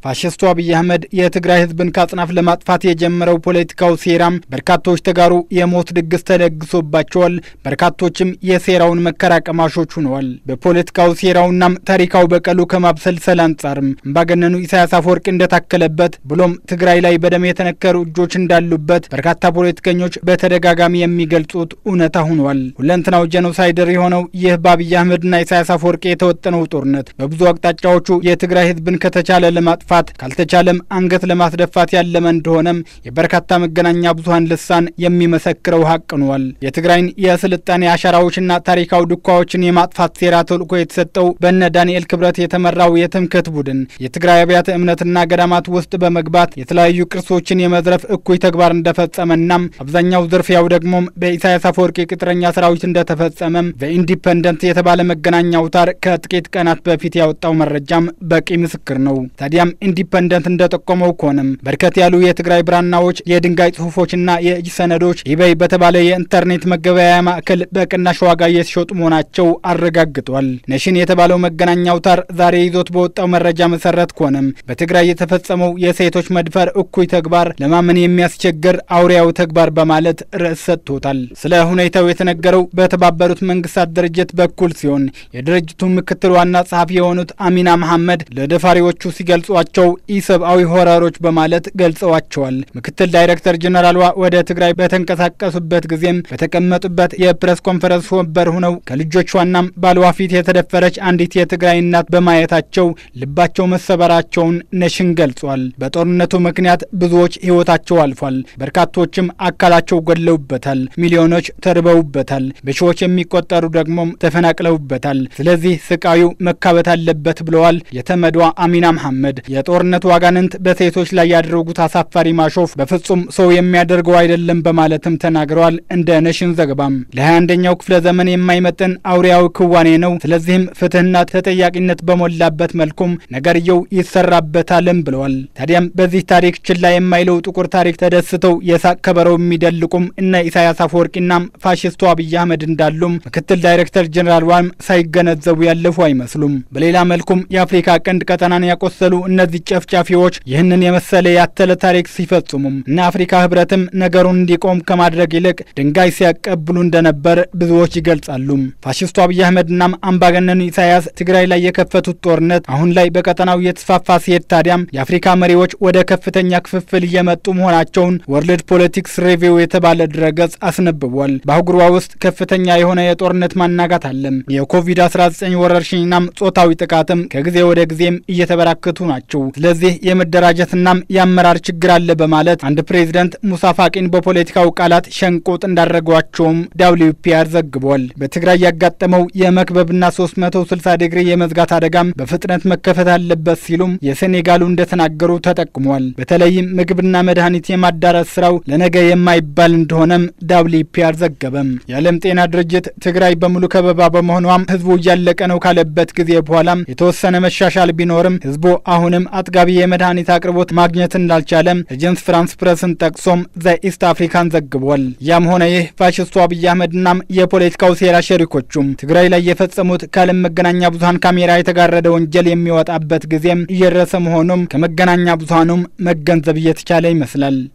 ፋሽስቱ አብይ አህመድ የትግራይ ህዝብን ከአጽናፍ ለማጥፋት የጀመረው ፖለቲካው ሴራም በርካቶች ተጋሩ የሞት ድግስ ተደግሶባቸዋል። በርካቶችም የሴራውን መከራቀማሾች ሆነዋል። በፖለቲካው ሴራውናም ታሪካው በቀሉ ከማብሰልሰል አንጻርም አምባገነኑ ኢሳያስ አፈወርቂ እንደታከለበት ብሎም ትግራይ ላይ በደም የተነከሩ እጆች እንዳሉበት በርካታ ፖለቲከኞች በተደጋጋሚ የሚገልጹት እውነታ ሆኗል። ሁለንትናው ጄኖሳይደር የሆነው ይህ በአብይ አህመድና ኢሳያስ አፈወርቂ የተወጠነው ጦርነት በብዙ አቅጣጫዎቹ የትግራይ ህዝብን ከተቻለ ለማጥፋት ካልተቻለም አንገት ለማስደፋት ያለመ እንደሆነም የበርካታ መገናኛ ብዙኃን ልሳን የሚመሰክረው ሀቅ ሆኗል። የትግራይን የስልጣኔ አሻራዎችና ታሪካዊ ዱካዎችን የማጥፋት ሴራ ተልዕኮ የተሰጠው በነ ዳንኤል ክብረት የተመራው የትምክህት ቡድን የትግራይ አብያተ እምነትና ገዳማት ውስጥ በመግባት የተለያዩ ቅርሶችን የመዝረፍ እኩይ ተግባር እንደፈጸመናም አብዛኛው ዝርፊያው ደግሞም በኢሳያስ አፈወርቂ ቅጥረኛ ሰራዊት እንደተፈጸመም በኢንዲፐንደንት የተባለ መገናኛ አውታር ከጥቂት ቀናት በፊት ያወጣው መረጃም በቂ ምስክር ነው። ታዲያም ኢንዲፐንደንት እንደጠቆመው ከሆነም በርከት ያሉ የትግራይ ብራናዎች፣ የድንጋይ ጽሁፎችና የእጅ ሰነዶች ኢቤይ በተባለ የኢንተርኔት መገበያያ ማዕከል በቅናሽ ዋጋ እየተሸጡ መሆናቸው አረጋግጧል። ነሽን የተባለው መገናኛ አውታር ዛሬ ይዞት በወጣው መረጃ መሰረት ከሆነም በትግራይ የተፈጸመው የሴቶች መድፈር እኩይ ተግባር ለማመን የሚያስቸግር አውሬያዊ ተግባር በማለት ርዕስ ሰጥቶታል። ስለ ሁኔታው የተነገረው በተባበሩት መንግስታት ድርጅት በኩል ሲሆን የድርጅቱ ምክትል ዋና ጸሐፊ የሆኑት አሚና መሐመድ ለደፋሪዎቹ ሲገልጿቸው ኢሰብአዊ ሆረሮች በማለት ገልጸዋቸዋል። ምክትል ዳይሬክተር ጀነራሏ ወደ ትግራይ በተንቀሳቀሱበት ጊዜም በተቀመጡበት የፕሬስ ኮንፈረንስ ወንበር ሆነው ከልጆቿናም ባልዋ ፊት የተደፈረች አንዲት የትግራይ እናት በማየታቸው ልባቸው መሰበራቸውን ነሽን ገልጿል። በጦርነቱ ምክንያት ብዙዎች ህይወታቸው አልፏል። በርካቶችም አካላቸው ገድለውበታል። ሚሊዮኖች ተርበውበታል። በሺዎች የሚቆጠሩ ደግሞም ተፈናቅለውበታል። ስለዚህ ስቃዩ መካበት አለበት ብለዋል የተመዷ አሚና መሐመድ። የጦርነቱ አጋንንት በሴቶች ላይ ያደረጉት አሳፋሪ ማሾፍ በፍጹም ሰው የሚያደርገው አይደለም በማለትም ተናግረዋል። እንደ ነሽን ዘገባም ለ21ኛው ክፍለ ዘመን የማይመጥን አውሬያዊ ክዋኔ ነው። ስለዚህም ፍትህና ተጠያቂነት በሞላበት መልኩም ነገርየው ይሰራበታልም ብለዋል። ታዲያም በዚህ ታሪክ ችላ የማይለው ጥቁር ታሪክ ተደስተው የሳቅ ከበረው የሚደልቁም እነ ኢሳያስ አፈወርቂናም ፋሽስቱ አብይ አህመድ እንዳሉም ምክትል ዳይሬክተር ጀኔራል ዋም ሳይገነዘቡ ያለፉ አይመስሉም። በሌላ መልኩም የአፍሪካ ቀንድ ቀጠናን ያቆሰሉ እነዚህ ጨፍጫፊዎች ይህንን የመሰለ ያተለ ታሪክ ሲፈጽሙም እነ አፍሪካ ህብረትም ነገሩን እንዲቆም ከማድረግ ይልቅ ድንጋይ ሲያቀብሉ እንደነበር ብዙዎች ይገልጻሉ። ፋሽስቱ አብይ አህመድናም አምባገነኑ ኢሳያስ ትግራይ ላይ የከፈቱት ጦርነት አሁን ላይ በቀጠናው እየተስፋፋ ሲሄድ ታዲያም የአፍሪካ መሪዎች ወደ ከፍተኛ ክፍፍል እየመጡ መሆናቸውን ወርልድ ፖለቲክስ ሪቪው የተባለ ድረገጽ አስነብቧል። በአህጉሯ ውስጥ ከፍተኛ የሆነ የጦርነት ማናጋት አለም። የኮቪድ-19 ወረርሽኝናም ጾታዊ ጥቃትም ከጊዜ ወደ ጊዜም እየተበራከቱ ናቸው። ስለዚህ የመደራጀትናም የአመራር ችግር አለ በማለት አንድ ፕሬዚደንት ሙሳ ፋቂን በፖለቲካው ቃላት ሸንቆጥ እንዳደረጓቸውም ዳብሊው ፒአር ዘግቧል። በትግራይ ያጋጠመው የመክበብና 360 ዲግሪ የመዝጋት አደጋም በፍጥነት መከፈት አለበት ሲሉም የሴኔጋሉ እንደተናገሩ ተጠቅሟል። በተለይም ምግብና መድኃኒት የማዳረስ ስራው ለነገ የማይባል እንደሆነም ዳብሊው ፒአር ዘገበም። የዓለም ጤና ድርጅት ትግራይ በሙሉ ከበባ በመሆኗም ህዝቡ እያለቀ ነው ካለበት ጊዜ በኋላም የተወሰነ መሻሻል ቢኖርም ህዝቡ አሁንም አጥጋቢ የመድኃኒት አቅርቦት ማግኘት እንዳልቻለም ኤጀንስ ፍራንስ ፕረስን ጠቅሶም ዘኢስት አፍሪካን ዘግቧል። ያም ሆነ ይህ ፋሽስቱ አብይ አህመድናም የፖለቲካው ሴራ ሸሪኮቹም ትግራይ ላይ የፈጸሙት ከዓለም መገናኛ ብዙሀን ካሜራ የተጋረደ ወንጀል የሚወጣበት ጊዜም እየደረሰ መሆኑም ከመገናኛ ብዙሀኑም መገንዘብ እየተቻለ ይመስላል።